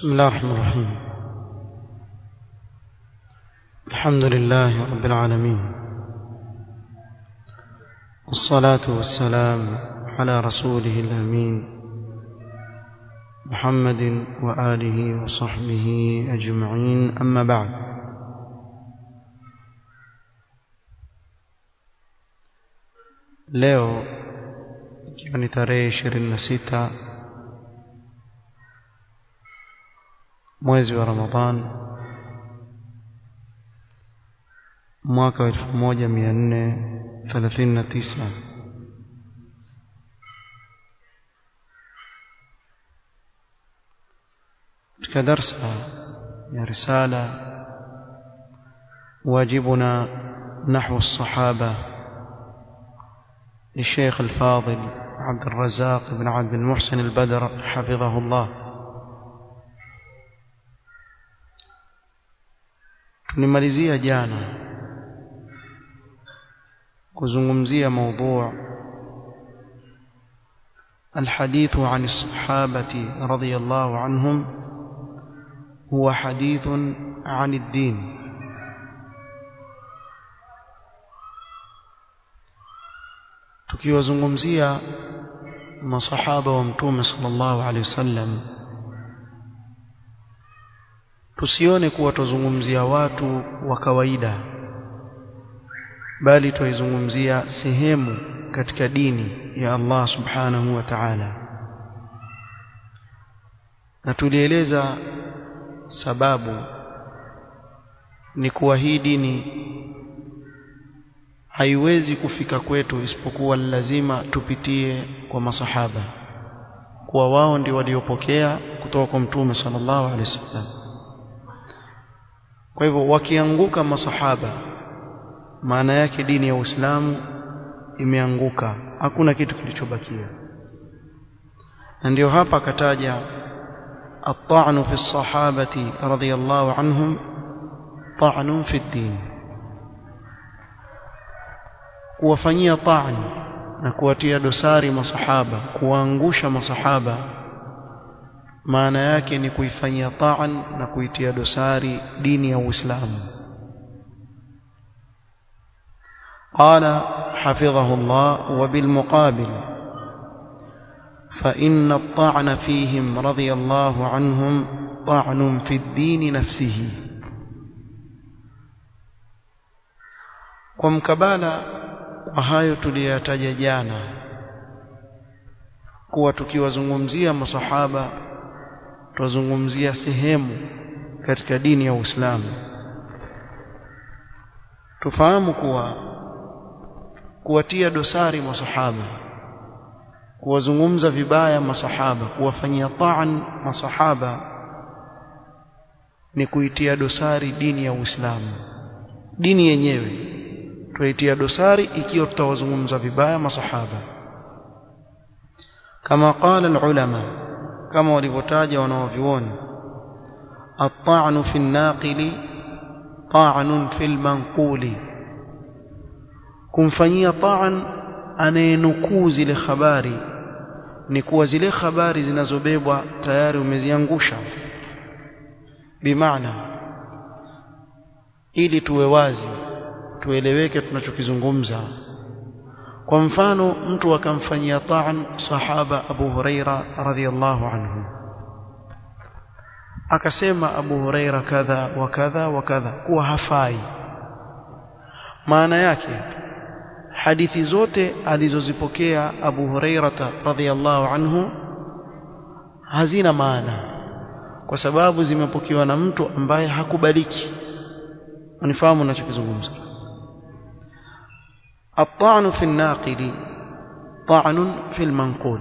بسم الله الرحمن الرحيم الحمد لله رب العالمين والصلاة والسلام على رسوله الأمين محمد وآله وصحبه أجمعين أما بعد leo ikiwa ni tarehe ishirini na sita mwezi wa Ramadhan mwaka wa elfu moja mia nne thelathini na tisa katika darsa ya risala wajibuna نحو الصحابة للشيخ الفاضل عبد الرزاق بن عبد المحسن البدر حفظه الله tulimalizia jana kuzungumzia موضوع الحديث عن الصحابة رضي الله عنهم هو حديث عن الدين tukiwazungumzia masahaba wa mtume sallallahu alaihi wasallam tusione kuwa tuzungumzia watu wa kawaida bali tuizungumzia sehemu katika dini ya Allah subhanahu wa ta'ala na tulieleza sababu ni kuwa hii dini haiwezi kufika kwetu isipokuwa lazima tupitie kwa masahaba kuwa wao ndio waliopokea kutoka kwa mtume sallallahu alaihi wasallam kwa hivyo wakianguka masahaba maana yake dini ya Uislamu imeanguka hakuna kitu kilichobakia na ndio hapa akataja at-ta'nu fi as-sahabati radiyallahu anhum ta'nun fi ad-din kuwafanyia ta'an na kuwatia dosari masahaba kuwaangusha masahaba maana yake ni kuifanyia ta'an na kuitia dosari dini ya Uislamu قال حفظه الله وبالمقابل فإن الطعن فيهم رضي الله عنهم طعن في الدين نفسه ومكبالا وهاyo tuliyataja jana kuwa tukiwazungumzia masahaba tuzungumzia sehemu katika dini ya Uislamu tufahamu kuwa kuwatia dosari masahaba kuwazungumza vibaya masahaba kuwafanyia ta'an masahaba ni kuitia dosari dini ya Uislamu dini yenyewe tuitia dosari ikiwa tutawazungumza vibaya masahaba kama qala ulama kama walivyotaja wanaovioni at-ta'nu fi an-naqili ta'nun fi al-manquli kumfanyia ta'an anayenukuu zile habari ni kuwa zile habari zinazobebwa tayari umeziangusha bimaana ili tuwe wazi tueleweke tunachokizungumza kwa mfano mtu akamfanyia ta'an sahaba Abu Huraira radhiyallahu anhu akasema Abu Huraira kadha wa kadha wa kadha kuwa hafai maana yake hadithi zote alizozipokea Abu Hurairata radhiyallahu anhu hazina maana kwa sababu zimepokewa na mtu ambaye hakubaliki unifahamu ninachokizungumza الطعن في الناقل طعن في المنقول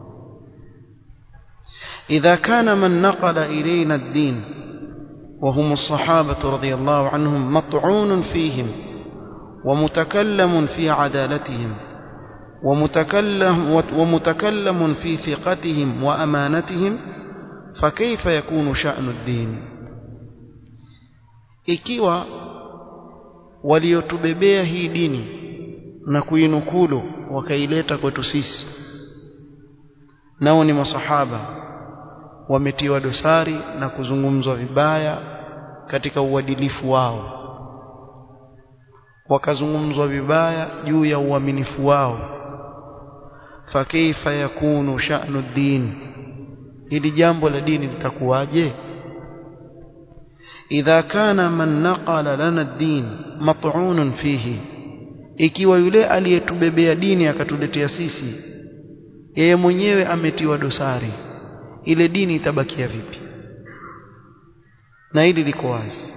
إذا كان من نقل إلينا الدين وهم الصحابة رضي الله عنهم مطعون فيهم ومتكلم في عدالتهم ومتكلم, ومتكلم في ثقتهم وأمانتهم فكيف يكون شأن الدين ikiwa waliotubebea hii dini na kuinukulu wakaileta kwetu sisi nao ni masahaba wametiwa dosari na kuzungumzwa vibaya katika uadilifu wao wakazungumzwa vibaya juu ya uaminifu wao fakaifa yakunu sha'nu din hili jambo la dini litakuwaje idha kana man naqala lana ad-din mat'unun fihi ikiwa yule aliyetubebea dini akatuletea sisi yeye mwenyewe ametiwa dosari ile dini itabakia vipi na hili liko wazi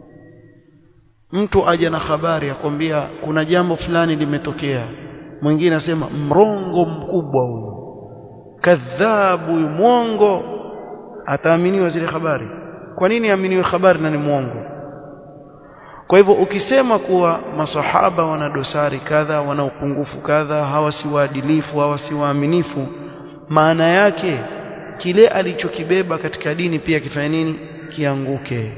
mtu aje na habari akwambia kuna jambo fulani limetokea mwingine asema mrongo mkubwa huyu kadhabu huyu mwongo ataaminiwa zile habari kwa nini aaminiwe habari na ni mwongo kwa hivyo ukisema kuwa masahaba wana dosari kadha wana upungufu kadha hawa si waadilifu hawa si waaminifu maana yake kile alichokibeba katika dini pia kifanye nini kianguke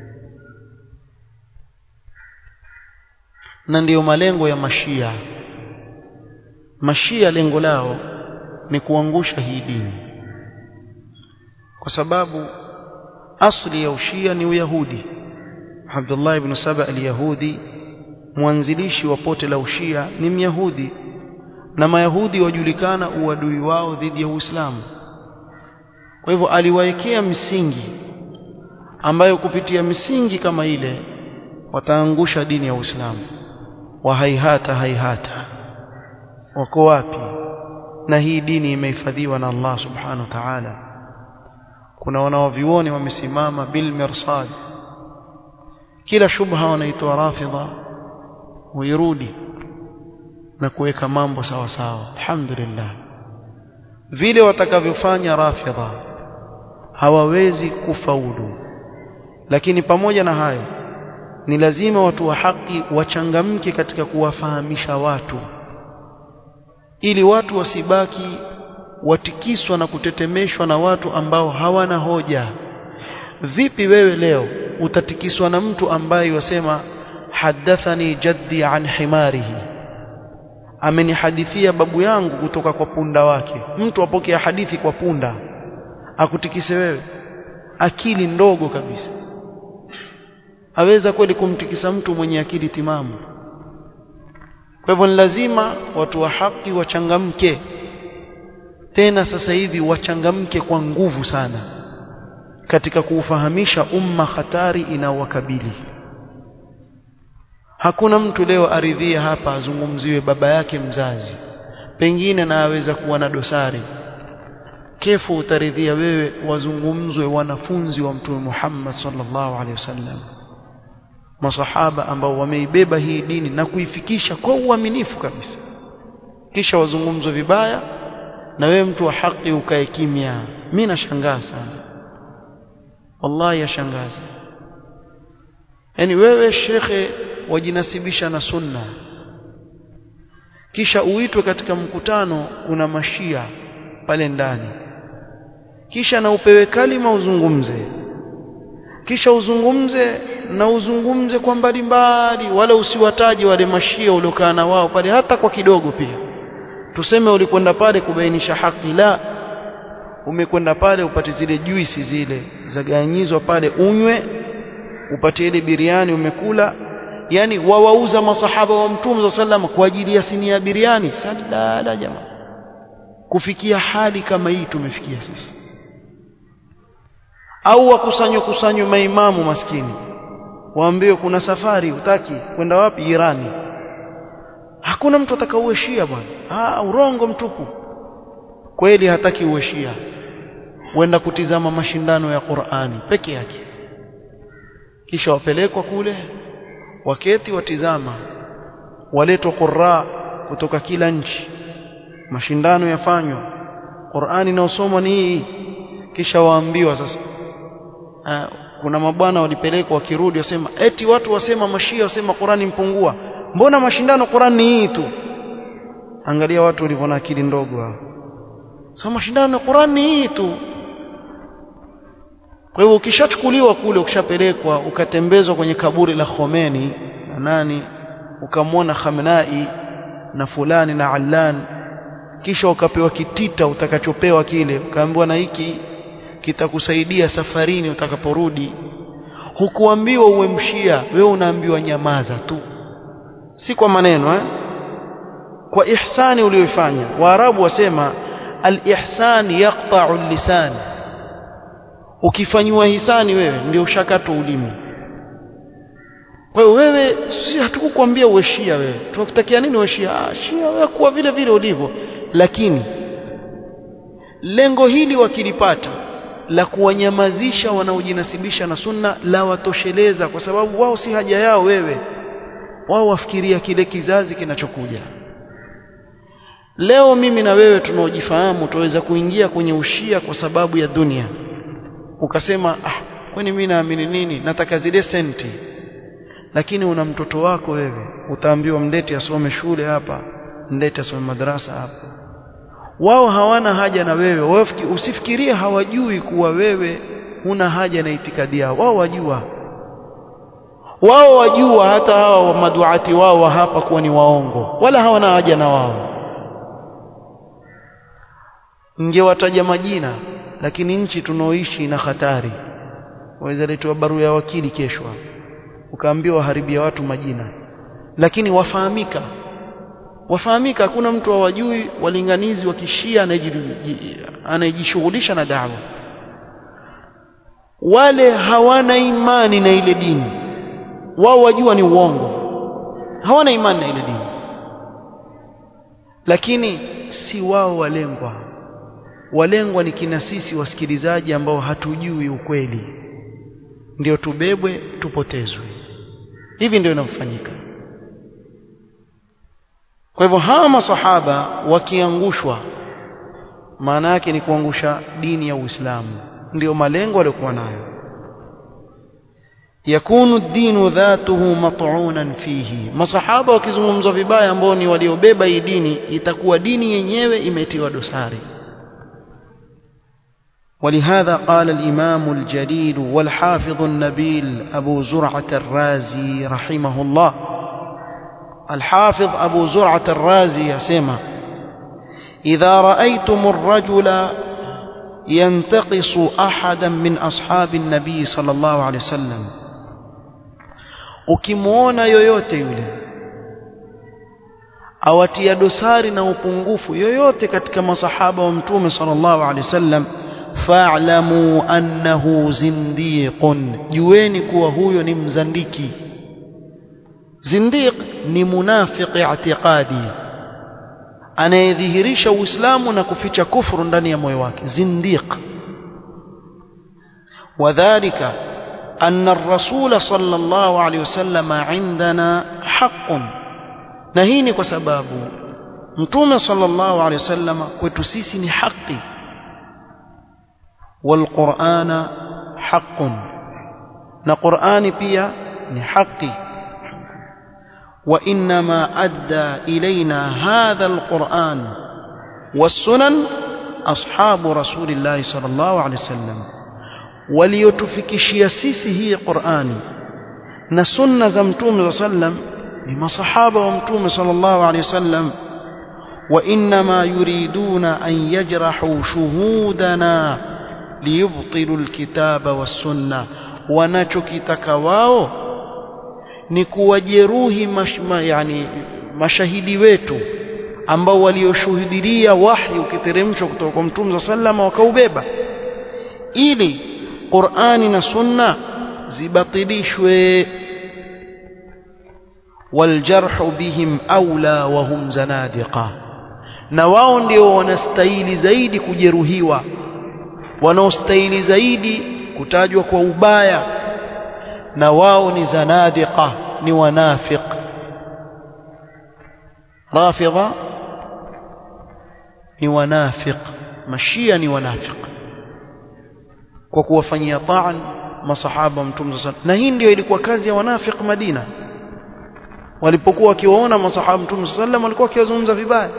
na ndiyo malengo ya mashia mashia lengo lao ni kuangusha hii dini kwa sababu asli ya ushia ni uyahudi Abdullah ibn Saba al-Yahudi mwanzilishi wa pote la ushia ni myahudi na mayahudi wajulikana uadui wao dhidi ya Uislamu kwa hivyo aliwaekea misingi ambayo kupitia misingi kama ile wataangusha dini ya Uislamu wa haihata haihata wako wapi na hii dini imehifadhiwa na Allah subhanahu wa ta'ala kuna wanaovioni wamesimama bil mirsad kila shubha wanaitoa rafidha huirudi na kuweka mambo sawa sawa alhamdulillah vile watakavyofanya rafidha hawawezi kufaulu lakini pamoja na hayo ni lazima watu wa haki wachangamke katika kuwafahamisha watu ili watu wasibaki watikiswa na kutetemeshwa na watu ambao hawana hoja vipi wewe leo utatikiswa na mtu ambaye wasema hadathani jaddi an himarihi amenihadithia babu yangu kutoka kwa punda wake mtu apokea hadithi kwa punda akutikise wewe akili ndogo kabisa aweza kweli kumtikisa mtu mwenye akili timamu kwa hivyo ni lazima watu wa haki wachangamke tena sasa hivi wachangamke kwa nguvu sana katika kuufahamisha umma hatari inaowakabili hakuna mtu leo aridhie hapa azungumziwe baba yake mzazi pengine na aweza kuwa na dosari kefu utaridhia wewe wazungumzwe wanafunzi wa mtume Muhammad sallallahu alaihi wasallam masahaba ambao wameibeba hii dini na kuifikisha kwa uaminifu kabisa kisha wazungumzwe vibaya na wewe mtu wa haki ukae kimya mimi nashangaa sana wallahi yashangaza yani wewe shekhe wajinasibisha na sunna kisha uitwe katika mkutano kuna mashia pale ndani kisha na upewe kalima uzungumze kisha uzungumze na uzungumze kwa mbali mbali wala usiwataji wale mashia uliokaa na wao pale hata kwa kidogo pia tuseme ulikwenda pale kubainisha haki la umekwenda pale upate zile juisi zile zaganyizwa pale unywe upate ile biriani umekula yani wawauza masahaba wa mtume sallam kwa ajili ya sinia ya biriani sadala jamaa kufikia hali kama hii tumefikia sisi au wakusanywe kusanywe maimamu maskini waambiwe kuna safari utaki kwenda wapi Irani hakuna mtu atakaoueshia bwana ah urongo mtupu kweli hataki ueshia wenda kutizama mashindano ya Qur'ani peke yake kisha wapelekwa kule waketi watizama waletwa qurra kutoka kila nchi mashindano yafanywa Qur'ani inaosomwa ni hii kisha waambiwa sasa uh, kuna mabwana walipelekwa wakirudi wasema eti watu wasema mashia wasema Qur'ani mpungua mbona mashindano Qur'ani ni hii tu angalia watu walivyo na akili ndogo hao sasa mashindano ya Qur'ani ni hii tu kwa hivyo ukishachukuliwa kule ukishapelekwa ukatembezwa kwenye kaburi la Khomeini na nani ukamwona Khamenei na fulani na Allan kisha ukapewa kitita utakachopewa kile ukaambiwa na hiki kitakusaidia safarini utakaporudi hukuambiwa uwe mshia wewe unaambiwa nyamaza tu si kwa maneno eh? kwa ihsani uliyoifanya waarabu wasema al-ihsan yaqta'u al-lisan ukifanywa hisani wewe ndio ushakatwa ulimi kwa hiyo wewe si hatukukwambia uwe shia wewe tunakutakia nini uwe shia ah shia wewe kuwa vile vile ulivyo lakini lengo hili wakilipata la kuwanyamazisha wanaojinasibisha na sunna la watosheleza kwa sababu wao si haja yao wewe wao wafikiria kile kizazi kinachokuja leo mimi na wewe tunaojifahamu tuweza kuingia kwenye ushia kwa sababu ya dunia ukasema ah kwani mimi naamini nini nataka zile senti lakini una mtoto wako wewe utaambiwa mlete asome shule hapa mlete asome madrasa hapa wao hawana haja na wewe wao usifikirie hawajui kuwa wewe huna haja na itikadi yao wao wajua wao wajua hata hawa maduati wao wa hapa kuwa ni waongo wala hawana haja na wao ngewataja majina lakini nchi tunaoishi ina hatari waweza letewa barua ya wakili kesho ukaambiwa waharibia watu majina lakini wafahamika wafahamika hakuna mtu hawajui walinganizi wa kishia anayejishughulisha na dawa wale hawana imani na ile dini wao wajua ni uongo hawana imani na ile dini lakini si wao walengwa walengwa ni kina sisi wasikilizaji ambao hatujui ukweli ndio tubebwe tupotezwe hivi ndio inavyofanyika kwa hivyo hawa masahaba wakiangushwa maana yake ni kuangusha dini ya Uislamu ndio malengo waliokuwa nayo yakunu dinu dhatuhu mat'unan fihi masahaba wakizungumzwa vibaya ambao ni waliobeba hii dini itakuwa dini yenyewe imetiwa dosari ولهذا قال الإمام الجليل والحافظ النبيل أبو زرعة الرازي رحمه الله الحافظ أبو زرعة الرازي يسمى إذا رأيتم الرجل ينتقص أحدا من أصحاب النبي صلى الله عليه وسلم ukimwona yoyote yule awatia dosari na upungufu yoyote katika masahaba wa mtume sallallahu alaihi wasallam fa'lamu annahu zindiqun jueni kuwa huyo ni mzandiki zindiq ni munafiq i'tiqadi anayedhihirisha uislamu na kuficha kufuru ndani ya moyo wake zindiq wadhālika أن الرسول صلى الله عليه وسلم عندنا حق نهيني كسباب متوم صلى الله عليه وسلم كتسيسني حقي والقرآن حق نقرآن بيا حقي وإنما أدى إلينا هذا القرآن والسنن أصحاب رسول الله صلى الله عليه وسلم waliotufikishia sisi hii Qur'ani na sunna za mtume sallam ni masahaba wa mtume sallallahu alaihi wasallam wa inma yuriduna an yajrahu shuhudana liyubtilu alkitaba was-sunna wanachokitaka wao ni kuwajeruhi mashma, yani mashahidi wetu ambao walioshuhudia wahi ukiteremshwa kutoka kwa mtume sallam wakaubeba ili Qur'ani na Sunna zibatilishwe waljarhu bihim aula wa hum zanadiqa na wao ndio wanastahili zaidi kujeruhiwa wanaostahili zaidi kutajwa kwa ubaya na wao ni zanadiqa ni wanafiq rafidha ni wanafiq mashia ni wanafiq kwa kuwafanyia taan masahaba mtume sallallahu na hii ndio ilikuwa kazi ya wanafiq Madina walipokuwa wakiwaona masahaba mtume sallallahu walikuwa wakiwazungumza vibaya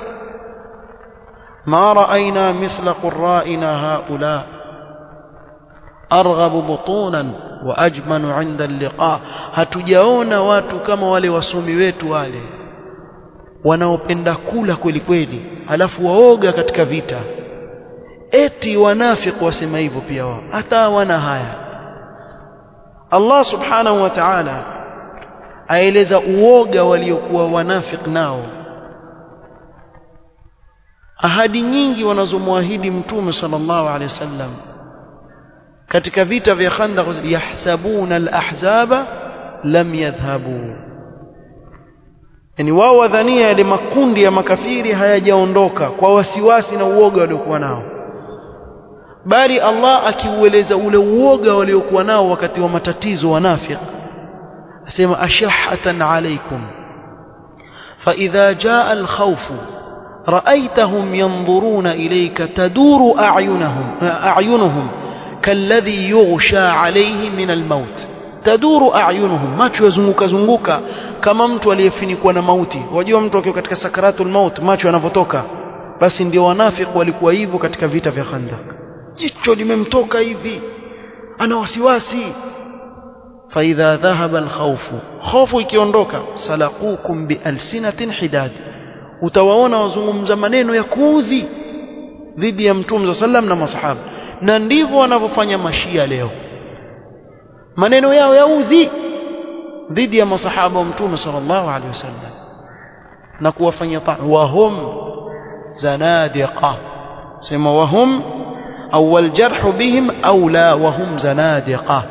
ma raaina mithla qurra'ina haula arghabu butunan wa ajmanu 'inda al-liqa hatujaona watu kama wale wasomi wetu wale wanaopenda kula kweli kweli halafu waoga katika vita eti wanafiki wasema hivyo pia wao hata wana haya Allah subhanahu wa ta'ala aeleza uoga waliokuwa wanafiki nao ahadi nyingi wanazomwahidi mtume sallallahu alaihi wasallam katika vita vya Khandaq yahsabuna al-ahzaba lam yadhhabu yani wao wadhania yale makundi ya makafiri hayajaondoka kwa wasiwasi na uoga waliokuwa nao bali Allah akiueleza ule uoga waliokuwa nao wakati wa matatizo wanafiki asema ashahatan alaykum fa idha jaa al-khawf ra'aytahum yanzuruna ilayka taduru a'yunahum a'yunuhum kalladhi yughsha alayhi min al-maut taduru a'yunuhum macho yazunguka zunguka kama mtu aliyefinikwa na mauti wajua mtu akiwa katika sakaratul maut macho yanavotoka basi ndio wanafiki walikuwa hivyo katika vita vya Khandaq jicho limemtoka hivi ana wasiwasi فإذا ذهب الخوف خوف ikiondoka salaqukum bialsinatin hidad utawaona wazungumza maneno ya kuudhi dhidi ya mtume sallam na masahaba na ndivyo wanavyofanya mashia leo maneno yao ya udhi dhidi ya masahaba wa mtume sallallahu alaihi wasallam na kuwafanya wahum zanadiqa sema wahum au waljarhu bihim aula wahum zanadiqa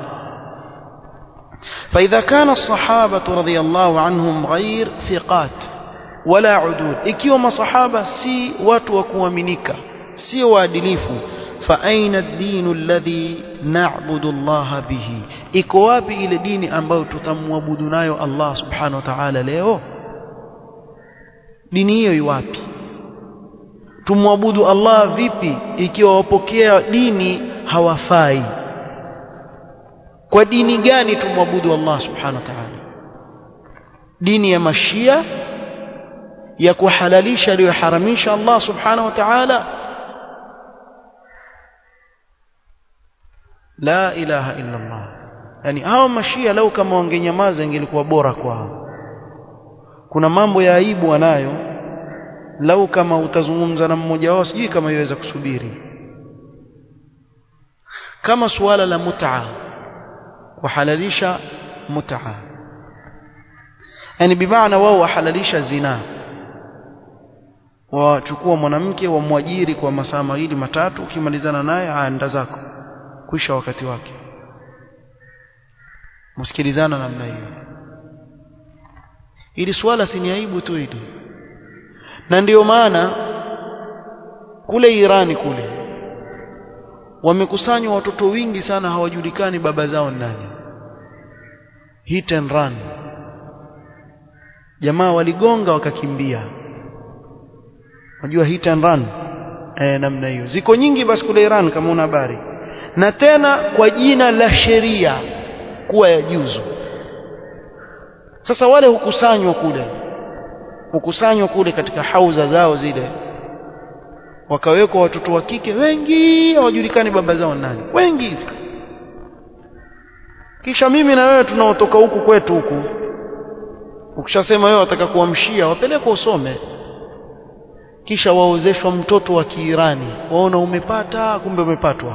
فإذا كان الصحابة رضي الله عنهم غير ثقات ولا عدود ikiwa masahaba si watu wa kuaminika si waadilifu فأين الدين الذي نعبد الله به iko wapi ile dini ambayo tutamwabudu nayo Allah subhanahu wa ta'ala leo dini hiyo iwapi tumwabudu Allah vipi ikiwa wapokea dini hawafai kwa dini gani tumwabudu Allah subhanahu wa ta'ala dini ya mashia ya kuhalalisha aliyoharamisha Allah subhanahu wa ta'ala la ilaha illa Allah yani hao mashia lau kama wangenyamaza ingelikuwa bora kwao kuna mambo ya aibu wanayo lau kama utazungumza na mmoja wao sijui kama iweza kusubiri kama suala la mut'a kuhalalisha mut'a yani bimaana wao wahalalisha zina wachukua mwanamke wamwajiri kwa masaa mawili matatu ukimalizana naye aenda zako kuisha wakati wake msikilizana namna hiyo ili swala si ni aibu tu hili na ndiyo maana kule Irani kule wamekusanywa watoto wingi sana hawajulikani baba zao nani hit and run jamaa waligonga wakakimbia unajua hit and run eh namna hiyo ziko nyingi basi kule Iran kama una habari na tena kwa jina la sheria kuwa ya juzu sasa wale hukusanywa kule hukusanywa kule katika hauza zao zile wakawekwa watoto wa kike wengi hawajulikani baba zao nani wengi kisha mimi na wewe tunaotoka huku kwetu huku ukishasema wewe wataka kuamshia wapelekwa usome kisha waozeshwa mtoto wa Kiirani waona umepata kumbe umepatwa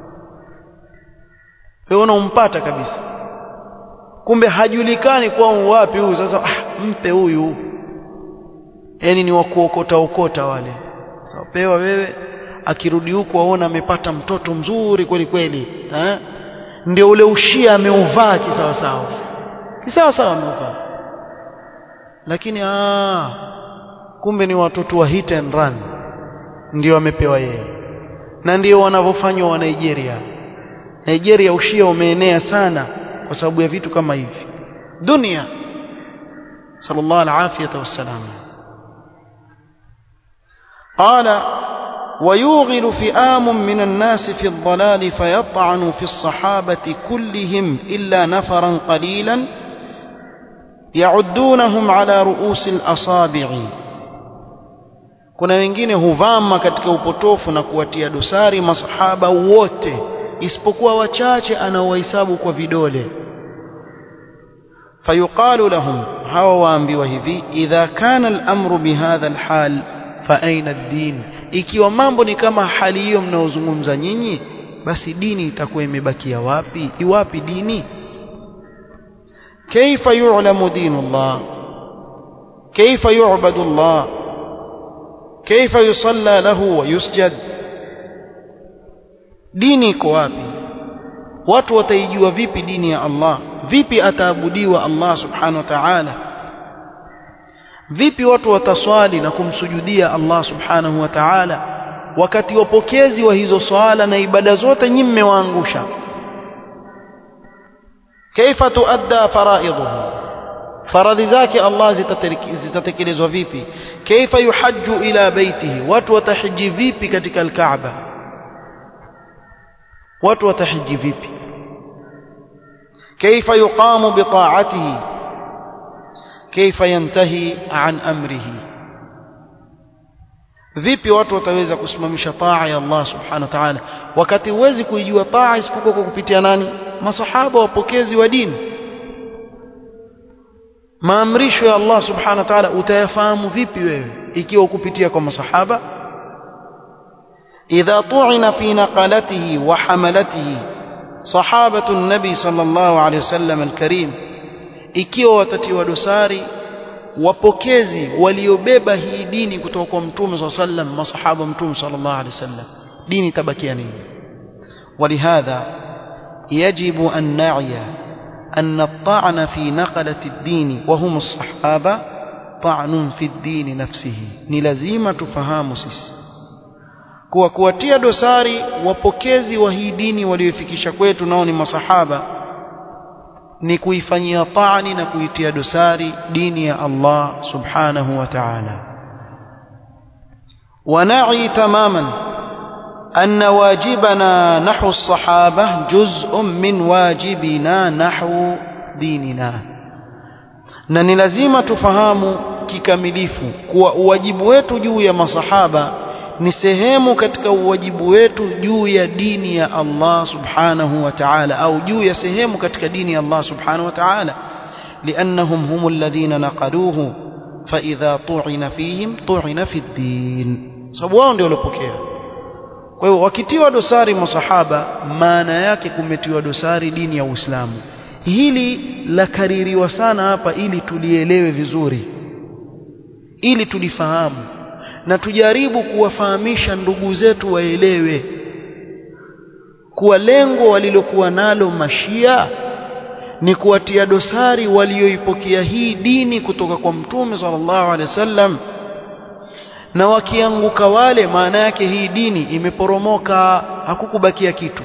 wewe umpata kabisa kumbe hajulikani kwa wapi huyu sasa ah, mpe huyu yani ni wa kuokota okota wale sawa pewa wewe akirudi huku aona amepata mtoto mzuri kweli kweli eh ndio ule ushia ameuvaa kisawa sawa kisawa sawa ameuvaa lakini aa, kumbe ni watoto wa hit and run ndio amepewa yeye na ndio wanavyofanywa wa Nigeria Nigeria ushia umeenea sana kwa sababu ya vitu kama hivi dunia sallallahu alafiyata wassalam قال ويوغل فئام من الناس في الضلال فيطعن في الصحابة كلهم إلا نفرا قليلا يعدونهم على رؤوس الأصابع kuna wengine huvama katika upotofu na kuwatia dosari masahaba wote isipokuwa wachache anaowahesabu kwa vidole fayuqalu lahum hawa waambiwa hivi idha kana al-amru bihadha al-hal fa aina ad-din ikiwa mambo ni kama hali hiyo mnaozungumza nyinyi basi dini itakuwa imebakia wapi iwapi dini كيف يعلم دين الله كيف يعبد الله كيف يصلى له ويسجد dini iko wapi watu wataijua vipi dini ya Allah vipi ataabudiwa Allah subhanahu wa ta'ala vipi watu wataswali na kumsujudia Allah subhanahu wa ta'ala wakati wapokezi wa hizo swala na ibada zote nyinyi mmewaangusha kaifa tuadda faraidhuhu faradhi zake Allah zitatekelezwa vipi kaifa yuhajju ila baitihi watu watahiji vipi katika alkaaba watu watahiji vipi kaifa yuqamu bitaatihi kaifa yantahi an amrihi vipi watu wataweza kusimamisha taa ya Allah subhanahu wa ta'ala wakati huwezi kuijua taa isipokuwa kwa kupitia nani masahaba wapokezi wa dini maamrisho ya Allah subhanahu wa ta'ala utayafahamu vipi wewe ikiwa kupitia kwa masahaba idha tu'ina fi naqalatihi wa hamalatihi sahabatu nabi sallallahu alayhi wasallam alkarim ikiwa watatiwa dosari wapokezi waliobeba hii dini kutoka kwa mtume صلى الله عليه وسلم masahaba mtume صلى الله عليه وسلم dini tabakia nini ولهذا يجب أن نعي أن الطعن في نقلة الدين وهم الصحابة طعن في الدين نفسه ni lazima tufahamu sisi kuwa kuwatia dosari wapokezi wa hii dini waliofikisha kwetu nao ni masahaba ni kuifanyia taani na kuitia dosari dini ya Allah subhanahu wa ta'ala ونعي تماما أن واجبنا نحو الصحابة جزء من واجبنا نحو ديننا na ni lazima tufahamu kikamilifu kuwa uwajibu wetu juu ya masahaba ni sehemu katika uwajibu wetu juu ya dini ya Allah subhanahu wa ta'ala au juu ya sehemu katika dini ya Allah subhanahu wa ta'ala liannahum hum alladhina naqaluhu fa idha tu'ina fihim tu'ina fi ad-din sababu wao ndio waliopokea kwa hiyo wakitiwa dosari masahaba maana yake kumetiwa dosari dini ya Uislamu hili la kaririwa sana hapa ili tulielewe vizuri ili tulifahamu na tujaribu kuwafahamisha ndugu zetu waelewe kuwa lengo walilokuwa nalo mashia ni kuwatia dosari walioipokea hii dini kutoka kwa mtume sallallahu alaihi wasallam na wakianguka wale maana yake hii dini imeporomoka hakukubakia kitu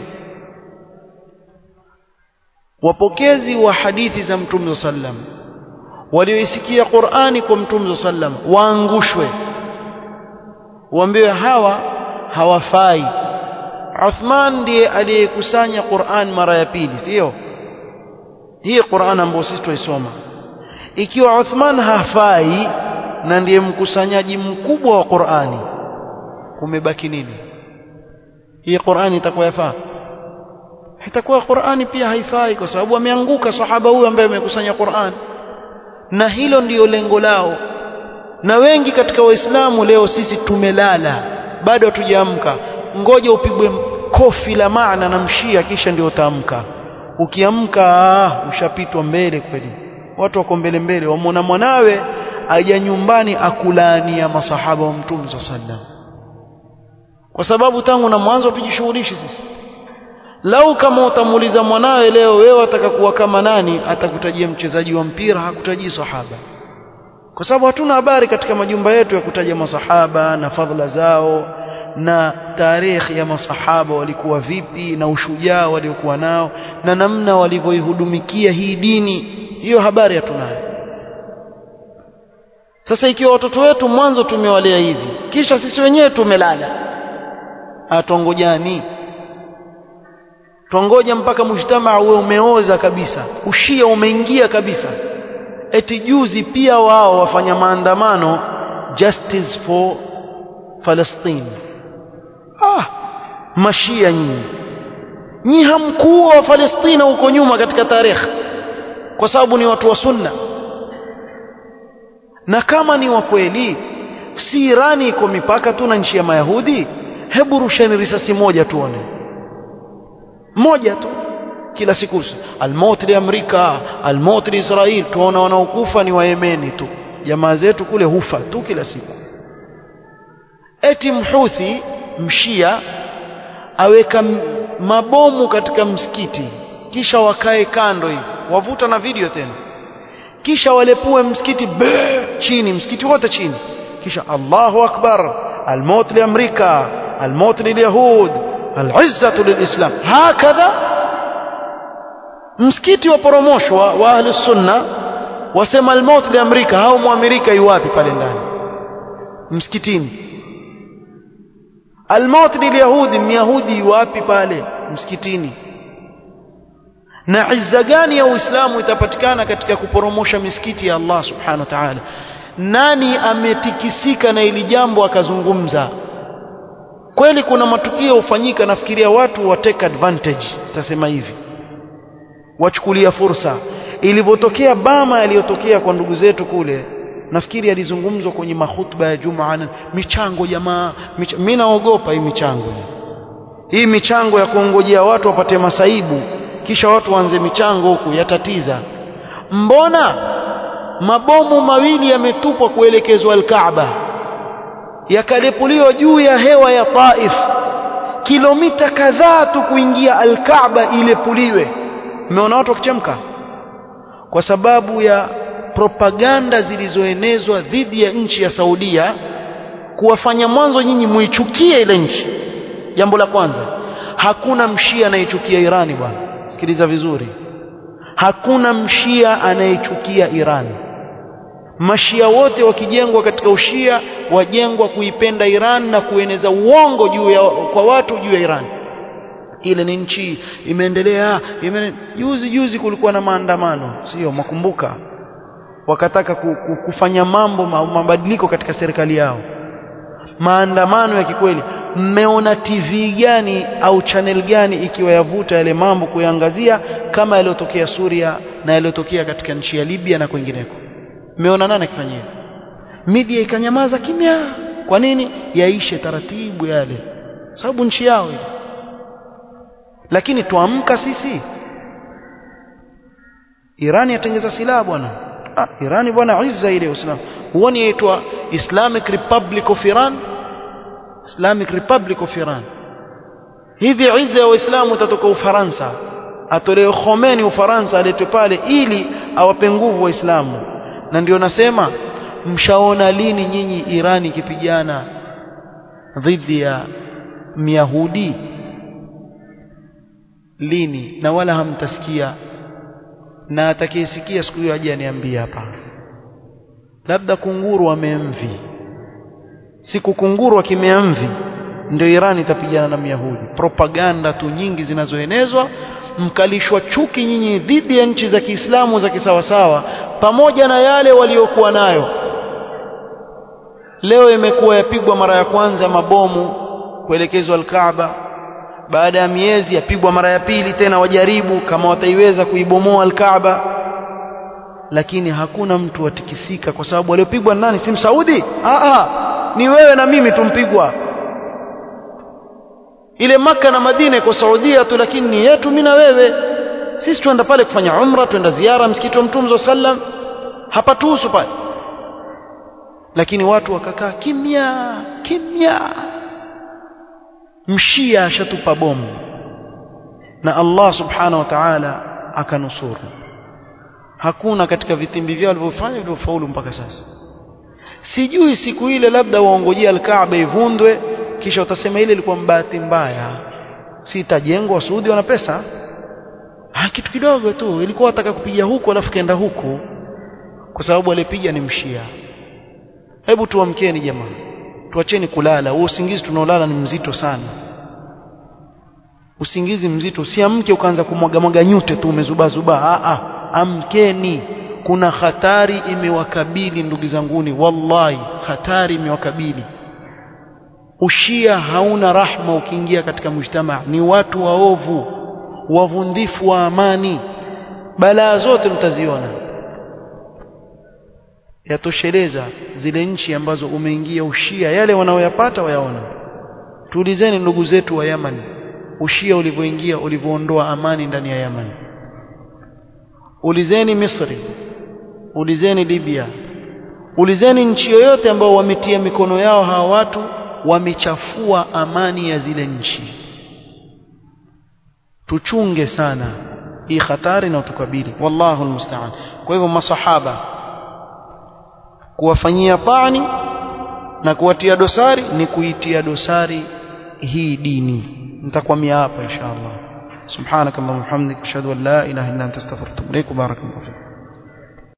wapokezi wa hadithi za mtume sallam walioisikia Qur'ani kwa mtume sallam waangushwe waambiwe hawa hawafai Uthman ndiye aliyekusanya Qur'an mara ya pili sio hii Qur'an ambayo sisi tuisoma ikiwa Uthman hafai na ndiye mkusanyaji mkubwa wa Qur'ani kumebaki nini hii Qur'ani itakuwa yafaa itakuwa Qur'ani pia haifai kwa sababu ameanguka sahaba huyu ambaye amekusanya Qur'an na hilo ndiyo lengo lao na wengi katika waislamu leo sisi tumelala bado hatujaamka ngoja upigwe kofi la maana na mshia kisha ndio utaamka ukiamka ushapitwa mbele kweli watu wako mbele mbele wamwona mwanawe aja nyumbani akulaania masahaba wa mtume sallam kwa sababu tangu na mwanzo tujishughulishi sisi lau kama utamuuliza mwanawe leo wewe ataka kuwa kama nani atakutajia mchezaji wa mpira hakutajii sahaba kwa sababu hatuna habari katika majumba yetu ya kutaja masahaba na fadhila zao na tarehe ya masahaba walikuwa vipi na ushujaa waliokuwa nao na namna walivyoihudumikia hii dini hiyo habari hatunayo sasa ikiwa watoto wetu mwanzo tumewalea hivi kisha sisi wenyewe tumelala atongojani tuongoja mpaka mujtamaa uwe umeoza kabisa ushia umeingia kabisa eti juzi pia wao wafanya maandamano justice for Palestine ah mashia nyinyi nyi hamkuwa wa Palestina huko nyuma katika tarehe kwa sababu ni watu wa sunna na kama ni wa kweli si Irani iko mipaka tu na nchi ya Mayahudi hebu rusheni risasi moja tuone moja tu kila siku almaut li Amerika almaut li Israel tuona wanaokufa ni Wayemeni tu jamaa zetu kule hufa tu kila siku eti mhuthi mshia aweka mabomu katika msikiti kisha wakae kando hivi wavuta na video tena kisha walepue msikiti be chini msikiti wote chini kisha Allahu akbar almaut li Amerika almaut li Yahud alizzatu lilislam hakadha msikiti waporomoshwa wa ahli sunna wasema almaut li Amerika hao muamerika yuwapi pale ndani msikitini almaut li Yahudi myahudi yuwapi pale msikitini na izza gani ya Uislamu itapatikana katika kuporomosha misikiti ya Allah subhanahu wa ta'ala nani ametikisika na ili jambo akazungumza kweli kuna matukio hufanyika nafikiria watu wa take advantage tasema hivi wachukulia fursa ilivyotokea bama yaliyotokea kwa ndugu zetu kule nafikiri alizungumzwa kwenye mahutba ya Jumaa michango jamaa mich mimi naogopa hii michango hii michango ya kuongojea watu wapate masaibu kisha watu waanze michango huku yatatiza mbona mabomu mawili yametupwa kuelekezwa al-Kaaba yakalepuliwa juu ya hewa ya Taif kilomita kadhaa tu kuingia al-Kaaba ilepuliwe mmeona watu wakichemka kwa sababu ya propaganda zilizoenezwa dhidi ya nchi ya Saudia kuwafanya mwanzo nyinyi muichukie ile nchi jambo la kwanza hakuna mshia anayechukia Irani bwana sikiliza vizuri hakuna mshia anayechukia Irani mashia wote wakijengwa katika ushia wajengwa kuipenda Iran na kueneza uongo juu ya kwa watu juu ya Iran ile ni nchi imeendelea ime, juzi juzi kulikuwa na maandamano sio makumbuka wakataka kufanya mambo mabadiliko katika serikali yao maandamano ya kikweli mmeona TV gani au channel gani ikiwa yavuta yale mambo kuyaangazia kama yaliyotokea Suria na yaliyotokea katika nchi ya Libya na kwingineko mmeona nani akifanya hivyo media ikanyamaza kimya kwa nini yaishe taratibu yale sababu nchi yao ile lakini tuamka sisi Irani yatengeza silaha bwana ah, Irani bwana izza ile Uislamu huoni yaitwa Islamic Republic of Iran Islamic Republic of Iran hivi izza ya Waislamu utatoka Ufaransa atolewe Khomeini Ufaransa aletwe pale ili awape nguvu Waislamu na ndio nasema mshaona lini nyinyi Irani ikipigana dhidi ya Myahudi lini na wala hamtasikia na atakayesikia siku hiyo aje aniambie hapa labda kunguru wamemvi siku kunguru wakimemvi ndio Irani itapigana na Myahudi propaganda tu nyingi zinazoenezwa mkalishwa chuki nyinyi dhidi ya nchi za Kiislamu za kisawasawa pamoja na yale waliokuwa nayo leo imekuwa yapigwa mara ya kwanza mabomu kuelekezwa al-Kaaba baada ya miezi yapigwa mara ya pili tena wajaribu kama wataiweza kuibomoa al-Kaaba lakini hakuna mtu watikisika kwa sababu waliopigwa nani si Saudi ah ni wewe na mimi tumpigwa ile maka na Madina iko Saudia tu lakini ni yetu mimi na wewe sisi tuenda pale kufanya umra tuenda ziara msikiti wa Mtume sallam hapatuhusu pale lakini watu wakakaa kimya kimya mshia ashatupa bomu na Allah subhanahu wa ta'ala akanusuru hakuna katika vitimbi vyao walivyofanya vilivyofaulu mpaka sasa sijui siku ile labda waongojea al-Kaaba ivundwe kisha utasema ile ilikuwa mbahati mbaya si itajengwa Saudi wana pesa ha, kitu kidogo tu ilikuwa wataka kupiga huku alafu kaenda huku kwa sababu alipiga ni mshia hebu tuamkeni jamaa tuacheni kulala huo usingizi tunaolala ni mzito sana usingizi mzito usiamke ukaanza kumwaga mwaga nyute tu umezubaa zubaa a a amkeni kuna hatari imewakabili ndugu zanguni wallahi hatari imewakabili ushia hauna rahma ukiingia katika mujtamaa ni watu waovu wavundifu wa amani balaa zote mtaziona yatosheleza zile nchi ambazo umeingia ushia yale wanaoyapata wayaona tuulizeni ndugu zetu wa Yaman ushia ulivyoingia ulivyoondoa amani ndani ya Yaman ulizeni Misri ulizeni Libya ulizeni nchi yoyote ambao wametia mikono yao hawa watu wamechafua amani ya zile nchi tuchunge sana hii hatari na utukabili wallahu almusta'an kwa hivyo masahaba kuwafanyia pani na kuwatia dosari ni kuitia dosari hii dini nitakwamia hapa inshallah subhanakallahumma hamdika ashhadu an la ilaha illa anta astaghfiruka wa atubu ilaik barakallahu